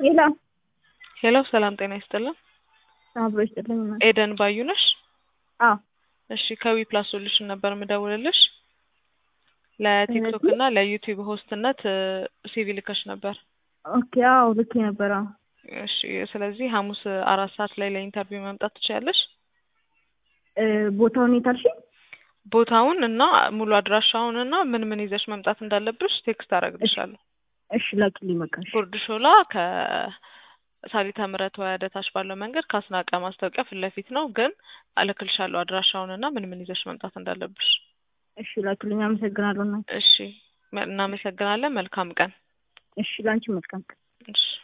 ሄሎ ሄሎ ሰላም ጤና ይስጥልን። አብሮ ይስጥልኝ። እናት ኤደን ባዩ ነሽ? አዎ እሺ ከዊ ፕላስ ሶሉሽን ነበር የምደውልልሽ። ለቲክቶክ እና ለዩቲዩብ ሆስትነት ሲቪ ልከሽ ነበር። ኦኬ አዎ ልክ ነበር። አዎ እሺ ስለዚህ ሐሙስ አራት ሰዓት ላይ ለኢንተርቪው መምጣት ትችያለሽ። እ ቦታውን የት አልሽኝ? ቦታውን እና ሙሉ አድራሻውን እና ምን ምን ይዘሽ መምጣት እንዳለብሽ ቴክስት አደርግልሻለሁ። እሺ ላኪልኝ በቃ እሺ። ጉርድ ሾላ ከሳሊተ ምሕረት ወደ ታች ባለው መንገድ ከአስናቀ ማስታወቂያ ፊት ለፊት ነው። ግን እልክልሻለሁ አድራሻውን እና ምን ምን ይዘሽ መምጣት እንዳለብሽ። እሺ ላኪልኝ። አመሰግናለሁ እናት። እሺ እናመሰግናለን። መልካም ቀን። እሺ ላንቺ መልካም ቀን። እሺ